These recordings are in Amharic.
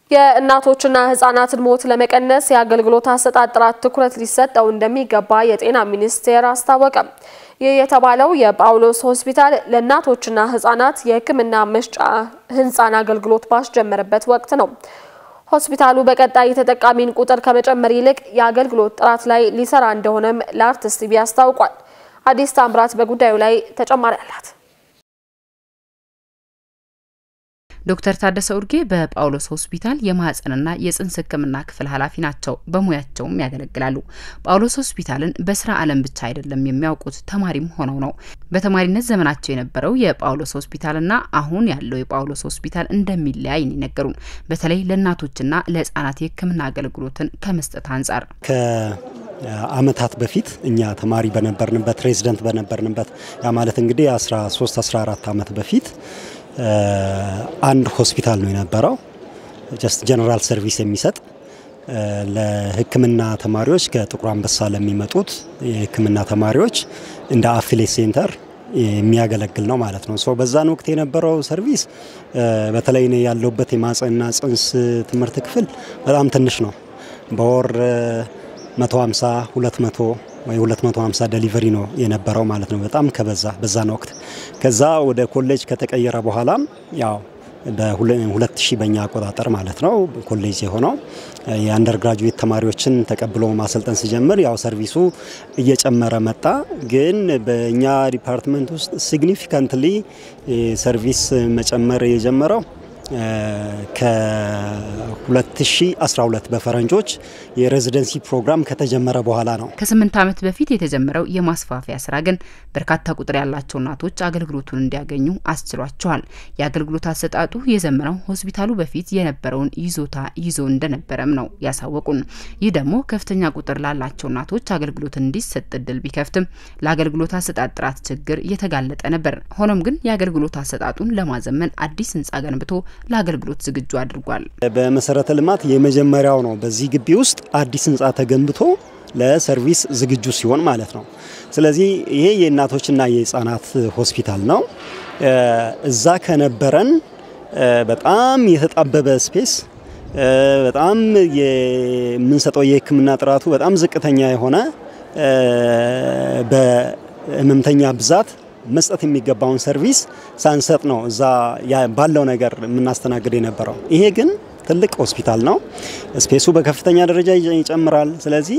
የእናቶችና ህጻናትን ሞት ለመቀነስ የአገልግሎት አሰጣጥ ጥራት ትኩረት ሊሰጠው እንደሚገባ የጤና ሚኒስቴር አስታወቀ። ይህ የተባለው የጳውሎስ ሆስፒታል ለእናቶችና ህጻናት የሕክምና መስጫ ህንፃን አገልግሎት ባስጀመረበት ወቅት ነው። ሆስፒታሉ በቀጣይ የተጠቃሚን ቁጥር ከመጨመር ይልቅ የአገልግሎት ጥራት ላይ ሊሰራ እንደሆነም ለአርትስ ቲቪ አስታውቋል። አዲስ ታምራት በጉዳዩ ላይ ተጨማሪ አላት። ዶክተር ታደሰ ኡርጌ በጳውሎስ ሆስፒታል የማህፀንና የጽንስ ህክምና ክፍል ኃላፊ ናቸው። በሙያቸውም ያገለግላሉ። ጳውሎስ ሆስፒታልን በስራ ዓለም ብቻ አይደለም የሚያውቁት ተማሪም ሆነው ነው። በተማሪነት ዘመናቸው የነበረው የጳውሎስ ሆስፒታልና አሁን ያለው የጳውሎስ ሆስፒታል እንደሚለያይ ነገሩን። በተለይ ለእናቶችና ለህጻናት የህክምና አገልግሎትን ከመስጠት አንጻር አመታት በፊት እኛ ተማሪ በነበርንበት ሬዚደንት በነበርንበት ያ ማለት እንግዲህ 13 14 ዓመት በፊት አንድ ሆስፒታል ነው የነበረው። ጀስት ጀነራል ሰርቪስ የሚሰጥ ለህክምና ተማሪዎች ከጥቁር አንበሳ ለሚመጡት የህክምና ተማሪዎች እንደ አፊሌት ሴንተር የሚያገለግል ነው ማለት ነው። በዛን ወቅት የነበረው ሰርቪስ በተለይ እኔ ያለሁበት የማህፀንና ጽንስ ትምህርት ክፍል በጣም ትንሽ ነው። በወር 150 200 ወይ 250 ዴሊቨሪ ነው የነበረው ማለት ነው። በጣም ከበዛ በዛን ወቅት። ከዛ ወደ ኮሌጅ ከተቀየረ በኋላም ያው በ2000 በእኛ አቆጣጠር ማለት ነው ኮሌጅ የሆነው የአንደር ግራጁዌት ተማሪዎችን ተቀብሎ ማሰልጠን ሲጀምር ያው ሰርቪሱ እየጨመረ መጣ። ግን በእኛ ዲፓርትመንት ውስጥ ሲግኒፊካንትሊ ሰርቪስ መጨመር የጀመረው ከ2012 በፈረንጆች የሬዚደንሲ ፕሮግራም ከተጀመረ በኋላ ነው። ከስምንት ዓመት በፊት የተጀመረው የማስፋፊያ ስራ ግን በርካታ ቁጥር ያላቸው እናቶች አገልግሎቱን እንዲያገኙ አስችሏቸዋል። የአገልግሎት አሰጣጡ የዘመነው ሆስፒታሉ በፊት የነበረውን ይዞታ ይዞ እንደነበረም ነው ያሳወቁን። ይህ ደግሞ ከፍተኛ ቁጥር ላላቸው እናቶች አገልግሎት እንዲሰጥ እድል ቢከፍትም ለአገልግሎት አሰጣጥ ጥራት ችግር እየተጋለጠ ነበር። ሆኖም ግን የአገልግሎት አሰጣጡን ለማዘመን አዲስ ህንፃ ገንብቶ ለአገልግሎት ዝግጁ አድርጓል። በመሰረተ ልማት የመጀመሪያው ነው። በዚህ ግቢ ውስጥ አዲስ ህንፃ ተገንብቶ ለሰርቪስ ዝግጁ ሲሆን ማለት ነው። ስለዚህ ይሄ የእናቶችና የህፃናት ሆስፒታል ነው። እዛ ከነበረን በጣም የተጣበበ ስፔስ በጣም የምንሰጠው የህክምና ጥራቱ በጣም ዝቅተኛ የሆነ በህመምተኛ ብዛት መስጠት የሚገባውን ሰርቪስ ሳንሰጥ ነው እዛ ባለው ነገር የምናስተናግድ የነበረው። ይሄ ግን ትልቅ ሆስፒታል ነው። ስፔሱ በከፍተኛ ደረጃ ይጨምራል። ስለዚህ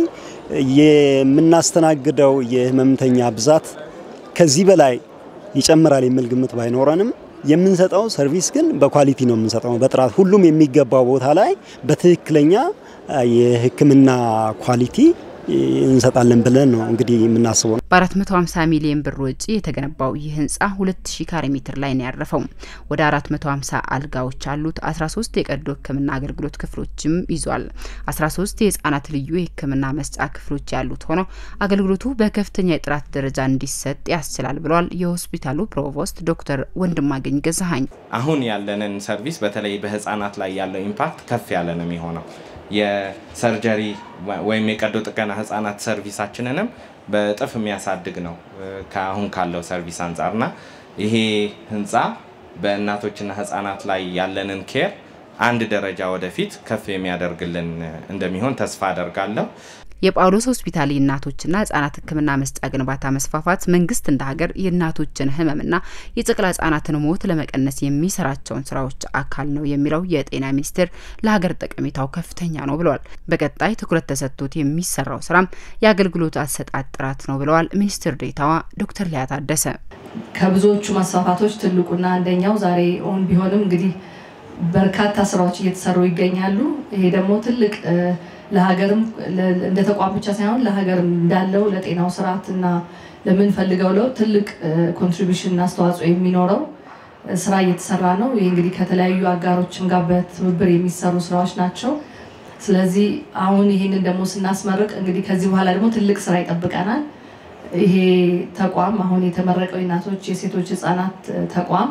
የምናስተናግደው የህመምተኛ ብዛት ከዚህ በላይ ይጨምራል የሚል ግምት ባይኖረንም የምንሰጠው ሰርቪስ ግን በኳሊቲ ነው የምንሰጠው፣ በጥራት ሁሉም የሚገባው ቦታ ላይ በትክክለኛ የህክምና ኳሊቲ እንሰጣለን ብለን ነው እንግዲህ የምናስበው። በ450 ሚሊዮን ብር ወጪ የተገነባው ይህ ህንፃ 2000 ካሬ ሜትር ላይ ነው ያረፈው። ወደ 450 አልጋዎች አሉት። 13 የቀዶ ህክምና አገልግሎት ክፍሎችም ይዟል። 13 የህፃናት ልዩ የህክምና መስጫ ክፍሎች ያሉት ሆነው አገልግሎቱ በከፍተኛ የጥራት ደረጃ እንዲሰጥ ያስችላል ብለዋል የሆስፒታሉ ፕሮቮስት ዶክተር ወንድማገኝ ገዛሀኝ። አሁን ያለንን ሰርቪስ በተለይ በህፃናት ላይ ያለው ኢምፓክት ከፍ ያለ ነው የሚሆነው የሰርጀሪ ወይም የቀዶ ጥገና ህጻናት ሰርቪሳችንንም በእጥፍ የሚያሳድግ ነው ከአሁን ካለው ሰርቪስ አንጻርና ይሄ ህንፃ በእናቶችና ህጻናት ላይ ያለንን ኬር አንድ ደረጃ ወደፊት ከፍ የሚያደርግልን እንደሚሆን ተስፋ አደርጋለሁ። የጳውሎስ ሆስፒታል የእናቶችና ህጻናት ህክምና መስጫ ግንባታ መስፋፋት መንግስት እንደ ሀገር የእናቶችን ህመምና የጨቅላ ህጻናትን ሞት ለመቀነስ የሚሰራቸውን ስራዎች አካል ነው የሚለው የጤና ሚኒስቴር ለሀገር ጠቀሜታው ከፍተኛ ነው ብለዋል። በቀጣይ ትኩረት ተሰጥቶት የሚሰራው ስራም የአገልግሎት አሰጣጥ ጥራት ነው ብለዋል ሚኒስትር ዴኤታዋ ዶክተር ሊያ ታደሰ። ከብዙዎቹ መስፋፋቶች ትልቁና አንደኛው ዛሬ ኦን ቢሆንም እንግዲህ በርካታ ስራዎች እየተሰሩ ይገኛሉ። ይሄ ደግሞ ትልቅ ለሀገርም እንደ ተቋም ብቻ ሳይሆን ለሀገርም እንዳለው ለጤናው ስርዓት እና ለምንፈልገው ለውጥ ትልቅ ኮንትሪቢሽን አስተዋጽኦ የሚኖረው ስራ እየተሰራ ነው። ይህ እንግዲህ ከተለያዩ አጋሮችም ጋር በትብብር የሚሰሩ ስራዎች ናቸው። ስለዚህ አሁን ይህንን ደግሞ ስናስመርቅ እንግዲህ ከዚህ በኋላ ደግሞ ትልቅ ስራ ይጠብቀናል። ይሄ ተቋም አሁን የተመረቀው የእናቶች የሴቶች ህፃናት ተቋም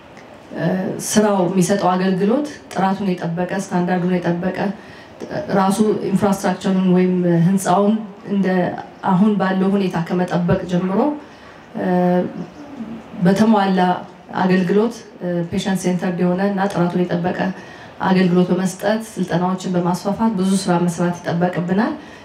ስራው የሚሰጠው አገልግሎት ጥራቱን የጠበቀ ስታንዳርዱን የጠበቀ ራሱ ኢንፍራስትራክቸሩን ወይም ህንፃውን እንደ አሁን ባለው ሁኔታ ከመጠበቅ ጀምሮ በተሟላ አገልግሎት ፔሸንት ሴንተር የሆነ እና ጥራቱን የጠበቀ አገልግሎት በመስጠት ስልጠናዎችን በማስፋፋት ብዙ ስራ መስራት ይጠበቅብናል።